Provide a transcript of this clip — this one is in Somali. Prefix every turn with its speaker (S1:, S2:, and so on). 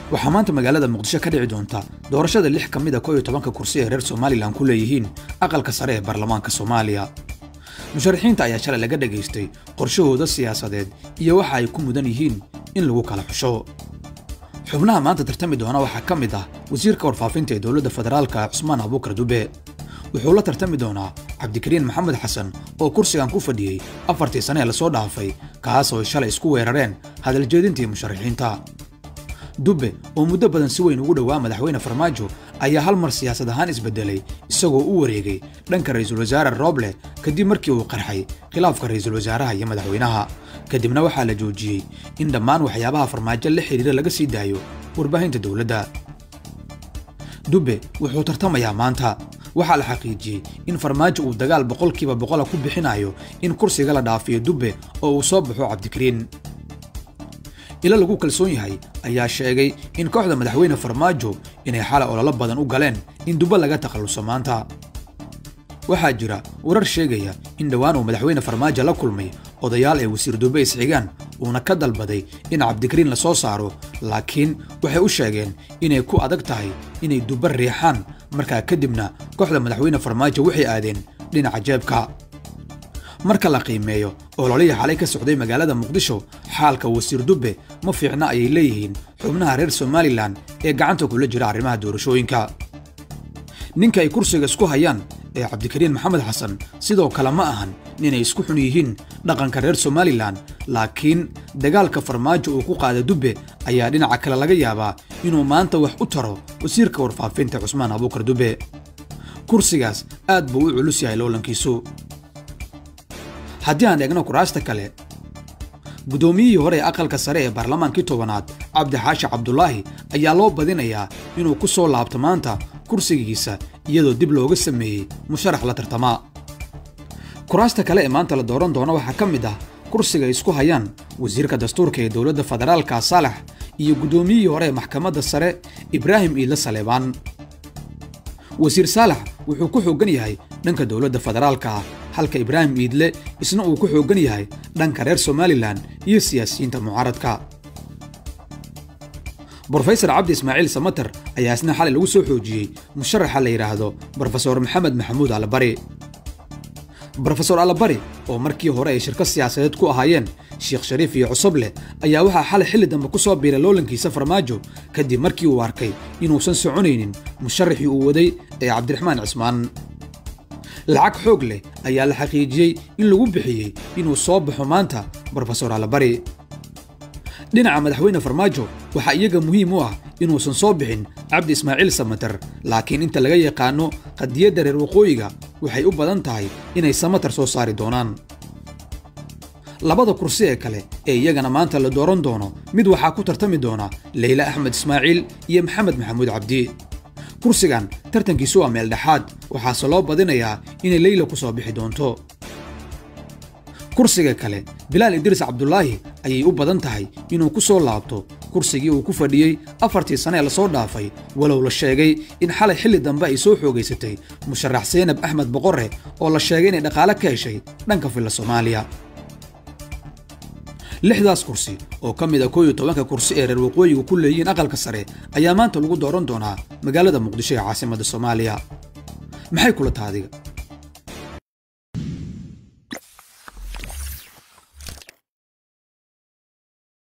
S1: waxaa maanta magaalada muqdisho ka dhici doonta doorashada lix ka mida koo iyo tobanka kursi ee reer somalilan ku leeyihiin aqalka sare ee baarlamaanka soomaaliya musharaxiinta ayaa shalay laga dhagaystay qorshahooda siyaasadeed iyo waxa ay ku mudan yihiin in lagu kala xusho xubnaha maanta tartami doona waxaa ka mid ah wasiirka warfaafinta ee dowladda federaalka cusmaan abuukar dube wuxuu la tartami doonaa cabdikariin maxamed xasan oo kursigan ku fadhiyey afartii sane ee lasoo dhaafay kaas oo ay shalay isku weerareen hadaljeedintii musharaxiinta dubbe oo muddo badan si weyn ugu dhowaa madaxweyne farmaajo ayaa hal mar siyaasad ahaan isbedelay isagoo u wareegay dhanka ra'iisul wasaare rooble kadib markii uu qarxay khilaafka ra'iisul wasaaraha iyo madaxweynaha kadibna waxaa la joojiyey in dhammaan waxyaabaha farmaajo la xidhiira laga sii daayo warbaahinta dowladda dubbe wuxuu tartamayaa maanta waxaa la xaqiijiyey in farmaajo uu dagaal boqolkiiba boqola ku bixinayo in kursiga la dhaafiyo dubbe oo uu soo baxo cabdikariin ilo lagu kalsoon yahay ayaa sheegay in kooxda madaxweyne farmaajo inay xalay ololo badan u galeen in dubbe laga takhalluso maanta waxaa jira warar sheegaya in dhowaan uu madaxweyne farmaajo la kulmay odayaal ay wasiir dubbe isxigaan uuna ka dalbaday in cabdikariin la soo saaro laakiin waxay u sheegeen inay ku adag tahay inay dubbe riixaan markaa kadibna kooxda madaxweyne farmaajo waxay aadeen dhinaca jeebka marka la qiimeeyo ololihii xalay ka socday magaalada muqdisho xaalka wasiir dubbe ma fiicna ayay leeyihiin xubnaha reer somalilan ee gacanta kula jira arrimaha doorashooyinka ninka ay kursiga isku hayaan ee cabdikariin maxamed xasan sidoo kale ma ahan ninay isku xun yihiin dhaqanka reer somalilan laakiin dagaalka farmaajo uu ku qaada dubbe ayaa dhinaca kale laga yaabaa inuu maanta wax u taro wasiirka warfaafinta cusmaan abuukar dubbe kursigaas aad buu u culus yahay loolankiisu haddii aan eegno kuraasta kale guddoomiyihii hore ee aqalka sare ee baarlamaankii tobanaad cabdi xaashi cabdulaahi ayaa loo badinayaa inuu ku soo laabto maanta kursigiisa iyadoo dib looga sameeyey musharax la tartamaa kuraasta kale ee maanta la dooran doono waxaa ka mid ah kursiga isku hayaan wasiirka dastuurka ee dowladda federaalka saalax iyo guddoomiyihii hore ee maxkamadda sare ibraahim iidle saleebaan wasiir saalax wuxuu ku xooggan yahay dhanka dowladda federaalka ah halka ibraahim iidle isna uu ku xooggan yahay dhanka reer somalilan iyo siyaasiyiinta mucaaradka brofesor cabdi ismaaciil samater ayaa isna xalay lagu soo xoojiyey musharaxa la yidhaahdo brofesor maxamed maxamuud allabari brofesor allabari oo markii hore ay shirka siyaasadeed ku ahaayeen sheekh shariif iyo cusubleh ayaa waxaa xalay xilli dambe ku soo biiray loolankiisa farmaajo kadib markii uu arkay inuusan soconaynin musharaxii uu waday ee cabdiraxmaan cismaan lacag xoog leh ayaa la xaqiijiyey in lagu bixiyey inuu soo baxo maanta brofesor allabari dhinaca madaxweyne farmaajo waxaa iyaga muhiim u ah inuusan soo bixin cabdi ismaaciil samater laakiin inta laga yaqaano qadiyadda reer waqooyiga waxay u badan tahay inay samater soo saari doonaan labada kursi ee kale ee iyagana maanta la dooran doono mid waxaa ku tartami doona leyle axmed ismaaciil iyo maxamed maxamuud cabdi kursigan tartankiisu waa meel dhexaad waxaase loo badinayaa inay leyla ku soo bixi doonto kursiga kale bilaal idriis cabdulaahi ayay u badan tahay inuu ku soo laabto kursigii uu ku fadhiyey afartii sane ee lasoo dhaafay walow la sheegay in xalay xilli dambe ay soo xoogaysatay musharax seynab axmed boqorre oo la sheegay inay dhaqaale ka heshay dhanka filla soomaaliya lixdaas kursi oo ka mid a koo iyo tobanka kursi ee reer waqooyiga ku leeyihiin aqalka sare ayaa maanta lagu dooran doonaa magaalada muqdisho ee caasimadda soomaaliya maxay kula taadiga